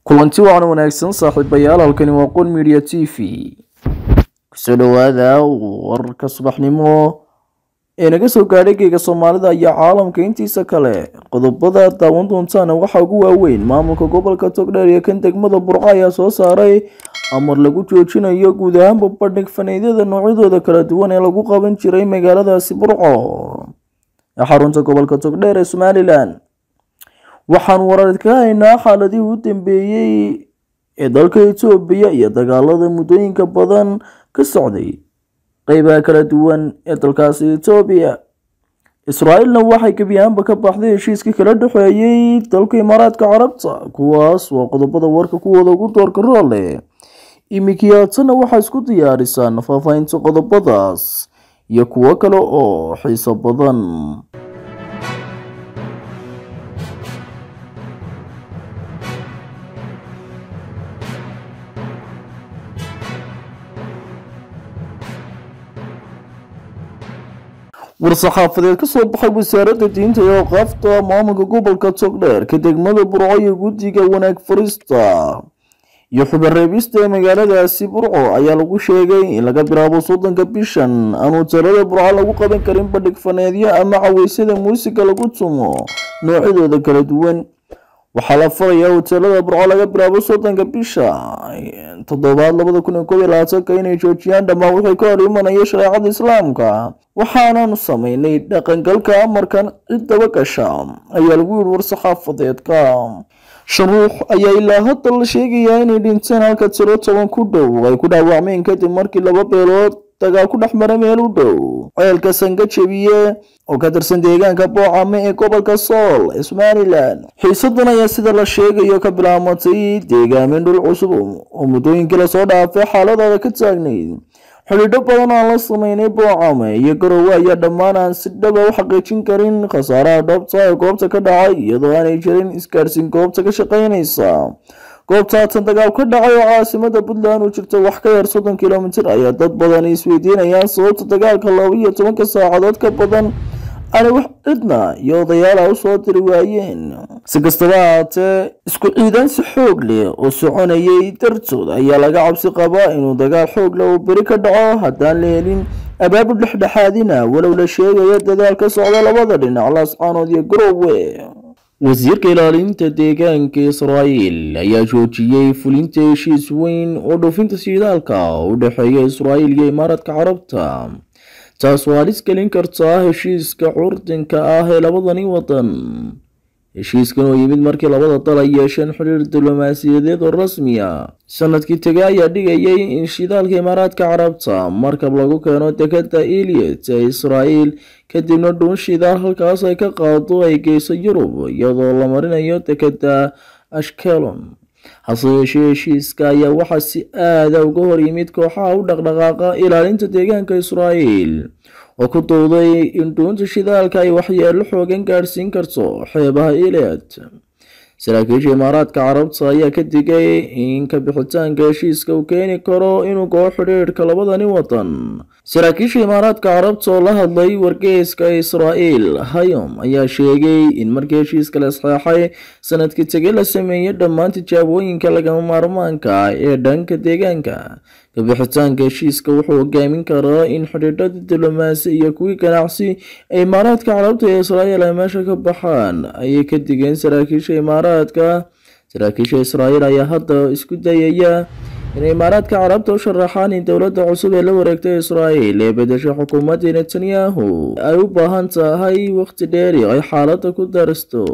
kulanti wacan wanaagsan saaxiibayaal halkani waa qon media t v kusoo dhawaada wararka subaxnimo ee naga soo gaadhay geega soomaalida iyo caalamka intiisa kale qodobada daawan doontaana waxaa ugu waaweyn maamulka gobolka togdheer iyo kan degmada burco ayaa soo saaray amar lagu joojinayo guud ahaanba bandhig faneedyada noocyadooda kala duwan ee lagu qaban jiray magaaladaasi burco ee xarunta gobolka togdheer ee somalilan waxaan warar ka haynaa xaaladihii u dambeeyey ee dalka etoobiya iyo dagaalada muddooyinka badan ka socday qeybaha kala duwan ee dalkaasi etoobiya israa'iilna waxay gebi ahaanba ka baxday heshiiskii kala dhexeeyey dalka imaaraadka carabta kuwaas waa qodobada warka kuwooda ugu doorka roole imikiyaatana waxaa isku diyaarisaan faahfaahinta qodobadaas iyo kuwo kale oo xiiso badan war-saxaafadeed ka soo baxay wasaaradda diinta ee oqaafta maamulka gobolka togdheer ka degmada burco iyo guddiga wanaag farista iyo xubareebista ee magaaladaasi burco ayaa lagu sheegay in laga bilaabo soddonka bishan aan hoteelada burco lagu qaban karin bandhig faneedyo ama caweysyada muusiga lagu tumo noocyadooda kala duwan waxaa la farayaa hoteelada burco laga bilaabo soddonka bisha toddobaad labada kun iyo koob iyo labaatanka inay joojiyaan dhammaan wixii ka hor imanaya shareecada islaamka waxaanaanu sameynay dhaqangalka amarkan ciddaba gasha ayaa lagu yihi war-saxaafadeedka shan ruux ayaa ilaa hadda la sheegayaa inay dhinteen halka tiro toban ku dhow ay ku dhaawacmeen kadib markii laba beelood dagaal ku dhex mara meel u dhow ceelka sanga jebiye oo ka tirsan deegaanka boocame ee gobolka sool ee somalilan xiisadan ayaa sida la sheegayo ka bilaamatay deegaamin dhul cusub oo muddooyinkii lasoo dhaafay xaaladooda ka taagnayd xidhiidho badan aan la sameynay boocame iyo garowe ayaa dhammaan aan si dhaba u xaqiijin karin khasaaraha dhabta ee goobta ka dhacay iyadoo aanay jirin isgaarsiin goobta ka shaqeynaysa goobta haatan dagaal ka dhacay oo caasimada puntland u jirto wax ka yar soddon kilomitir ayaa dad badan isweydiinayaan sababta dagaalka laba iyo tobanka saacadood ka badan aanay wax cidna iyo odayaala usoo diri waayeen si kastaba ahaatee isku ciidansi xoog leh oo soconayay dartood ayaa laga cabsi qabaa inuu dagaal xoog leh uu beri ka dhaco haddaan la helin abaabul dhexdhexaadina walow la sheegayo dadaal ka socda labada dhinac laascaanood iyo garowe wasiirka ilaalinta deegaanka israa'iil ayaa joojiyey fulinta heshiis weyn oo dhoofinta shidaalka u dhexeeya israa'iil iyo imaaraadka carabta taas oo halis gelin kartaa heshiiska curdinka ah ee labadani wadan heshiiskan oo yimid markii labada dal ay yeesheen xiriir diblomaasiyadeed oo rasmi ah sanadkii tege ayaa dhigayay in shidaalka imaaraadka carabta markab lagu keeno dekada eliot ee israa'iil kadibna dhuun shidaal halkaas ay ka qaado ay geyso yurub iyadoo la marinayo dekada ashkelon hase yeeshee heshiiska ayaa waxaa si aada uga hor yimid kooxaha u dhaqdhaqaaqa ilaalinta deegaanka israa'iil oo ku dowday in dhuunta shidaalka ay waxyeelo xoogan gaadhsiin karto xeebaha eliot saraakiisha imaaraadka carabta ayaa ka digay in ka bixitaanka heshiiska uu keeni karo inuu goo xidhiidhka labadani wadan saraakiisha imaaraadka carabta oo la hadlay wargeyska israa'iil hayom ayaa sheegay in markii heshiiska la saxeexay sanadkii tege la sameeyey dhammaan tijaabooyinka lagama maarmaanka ee dhanka deegaanka kabixitaanka heshiiska wuxuu hogaamin karaa in xidhiidhada diblomaasi iyo kuwii ganacsi ee imaaraadka carabta ee israa'iil ay meesha ka baxaan ayay ka digeen saraakiisha imaaraadka saraakiisha israa'iil ayaa hadda isku dayaya inay imaaraadka carabta u sharaxaan in dowladda cusub ee la wareegtay israa'iil ee bedeshay xukuumaddii netanyahu ay u baahan tahay waqti dheeri ay xaaladda ku daristo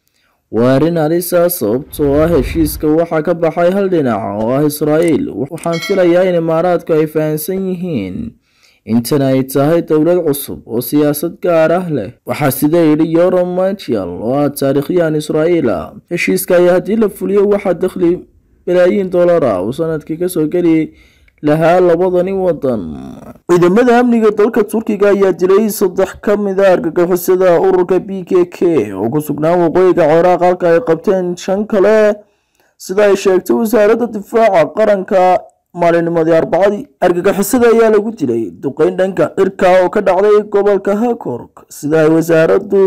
waa arrin halisa sababtoo ah heshiiska waxaa ka baxay hal dhinac oo ah israa'iil waxaan filayaa in imaaraadku ay fahamsan yihiin intan ay tahay dowlad cusub oo siyaasad gaar ah leh waxaa sida yidhi yoram machial oo ah taariikhyahan israa'iil ah heshiiska ayaa haddii la fuliyo waxaa dakhli balaayiin dollara uu sanadkii kasoo geli lahaa labadani wadan ciidamada amniga dalka turkiga ayaa dilay saddex ka mid a argagixisada ururka b k k oo ku sugnaa waqooyiga ciraaq halka ay qabteen shan kale sida ay sheegtay wasaaradda difaaca qaranka maalinimadii arbacadii argagixisada ayaa lagu dilay duqeyn dhanka cirka oo ka dhacday gobolka hakork sida ay wasaaraddu ku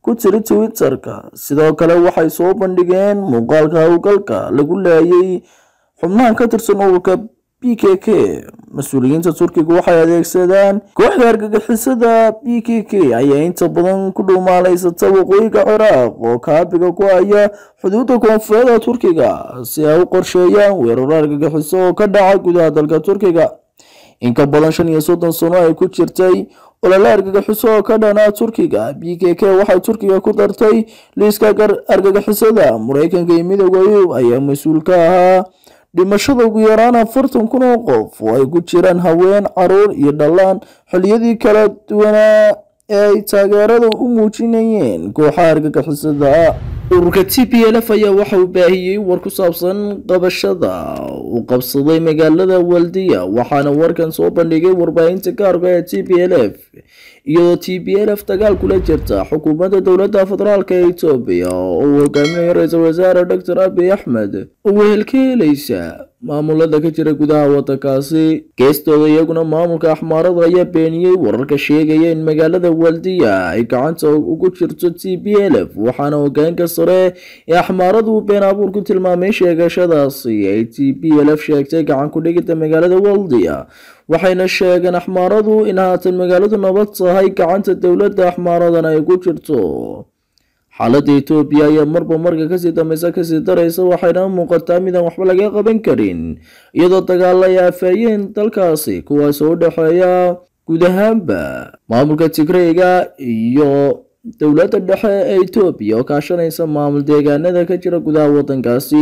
ku jira twitter-ka sidoo kale waxay soo bandhigeen muuqaalka howlgalka lagu laayay xubnahan ka tirsan ururka b k k mas-uuliyiinta turkiga waxay adeegsadaan kooxda argagixisada b k k ayaa inta badan ku dhuumaaleysata waqooyiga ciraaq oo kaabiga ku haya xuduudda koonfureeda turkiga si ay u qorsheeyaan weeraro argagixiso oo ka dhaca gudaha dalka turkiga in ka badan shan iyo soddon sano ay ku jirtay olole argagixiso oo ka dhana turkiga b k k waxay turkiga ku dartay liiska argagixisada mareykanka iyo midooda yurub ayaa mas-uul ka ahaa dhimashada ugu yaraan afartan kun oo qof oo ay ku jiraan haween caruur iyo dhallaan xilliyadii kala duwanaa ee ay taageerada u muujinayeen kooxaha argagixisada ururka t p l f ayaa waxa uu baahiyey war ku saabsan qabashada uu qabsaday magaalada waldiya waxaana warkan soo bandhigay warbaahinta gaarka ee t p l f iyadoo t p l f dagaal kula jirta xukuumadda dowladda federaalk ee etoobiya oo uu hogaaminayo ra-iisul wasaare doctor abiy axmed oo wehel ka helaysa maamulada ka jira gudaha wadankaasi geestooda iyaguna maamulka axmaarada ayaa beeniyey wararka sheegaya in magaalada waldiya ay gacanta ugu jirto t p l f waxaana hogaanka sare ee axmaaradu uu been abuur ku tilmaamay sheegashadaasi ay t p l f sheegtay gacan ku dhigida magaalada waldiya waxayna sheegeen axmaaradu in haatan magaaladu nabad tahay gacanta dowladda axmaaradana ay ku jirto xaaladda etoobiya ayaa marba marka kasii dambeysa kasii daraysa waxayna u muuqataa midaan waxba laga qaban karin iyadoo dagaal ay aafeeyeen dalkaasi kuwaas oo u dhexeeya guud ahaanba maamulka tigreyga iyo dowladda dhexe ee etoobiya oo kaashanaysa maamul deegaanada ka jira gudaha wadankaasi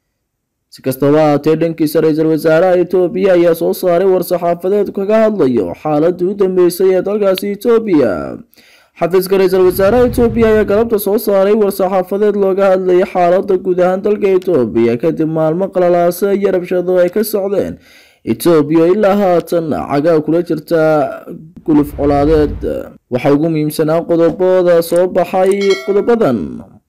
si kastaba haatee dhankiisa ra-iisul wasaaraha etoobiya ayaa soo saaray war-saxaafadeed kaga hadlayo xaaladii u dambeysay ee dalkaasi etoobiya xafiiska ra-iisul wasaaraha etoobiya ayaa galabta soo saaray war-saxaafadeed looga hadlayay xaalada guud ahaan dalka etoobiya kadib maalmo qalalaasa iyo rabshado ay ka socdeen etoobiya ilaa haatan cagaa kula jirta guluf colaadeed waxaa ugu muhiimsanaa qodobada soo baxay qodobadan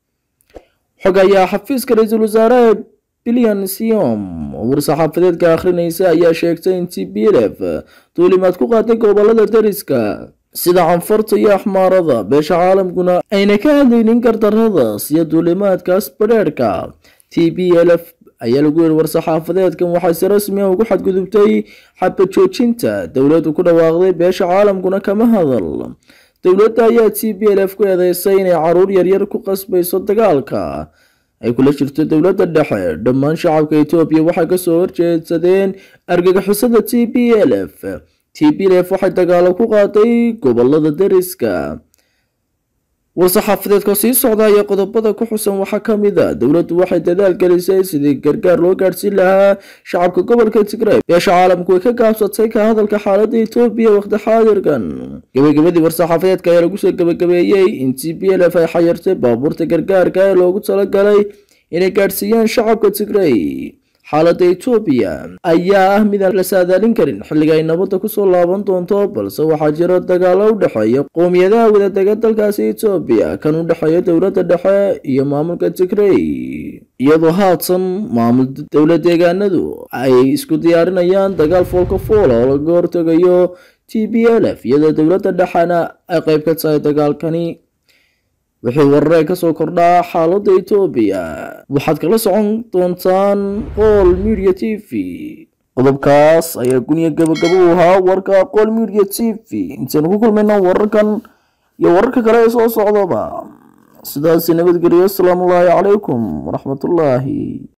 xog ayaa xafiiska ra-iisul wasaaraha bilyan siom oo war-saxaafadeedka akhrinaysa ayaa sheegtay in t b l f duulimaad ku qaaday gobolada dariska sida canfarta iyo axmaarada beesha caalamkuna ayna ka hadlaynin gardarada siyo duulimaadkaas badheerhka t b l f ayaa lagu yiri war-saxaafadeedkan waxaa si rasmi ah ugu xadgudubtay xabajoojinta dowladdu ku dhawaaqday beesha caalamkuna kama hadal dowladda ayaa t b l f ku eedeysay inay caruur yaryar ku qasbayso dagaalka ay kula jirto dowladda dhexe dhammaan shacabka etoobiya waxay kasoo horjeedsadeen argagixisada t b l f t b l f waxay dagaalo ku qaaday gobolada dariska war-saxaafadeedka sii socda ayaa qodobada ku xusan waxaa ka mid a dowladdu waxay dadaal gelisay sidii gargaar loo gaadhsiin lahaa shacabka gobolka tigray beesha caalamku way ka gaabsatay ka hadalka xaaladda etoobiya waqti xaadirkan gabagabadii war-saxaafadeedka ayaa lagu soo gabagabeeyey in t b l f ay xayirtay baabuurta gargaarka ee loogu talagalay inay gaadhsiiyaan shacabka tigray xaaladda etoobiya ayaa ah midaan la saadaalin karin xilliga ay nabadda kusoo laaban doonto balse waxaa jira dagaalo u dhexeeya qowmiyadaha wadadega dalkaasi etoobiya kan u dhexeeya dowladda dhexe iyo maamulka tigrey iyadoo haatan maamul dowlad deegaanadu ay isku diyaarinayaan dagaal foolka foola oo laga hortegayo t b l f iyadoo dowladda dhexena ay qeyb ka tahay dagaalkani wixii wararee kasoo kordhaa xaaladda etoobiya waxaad kala socon doontaan qool media t v qodobkaas ayaa guniya gabagabo u ahaa warka qool media t v intaynu ku kulmayno wararkan iyo wararka kale ee soo socdaba sidaasi nabadgeliyo asalaamu ullaahi calaykum waraxmatullaahi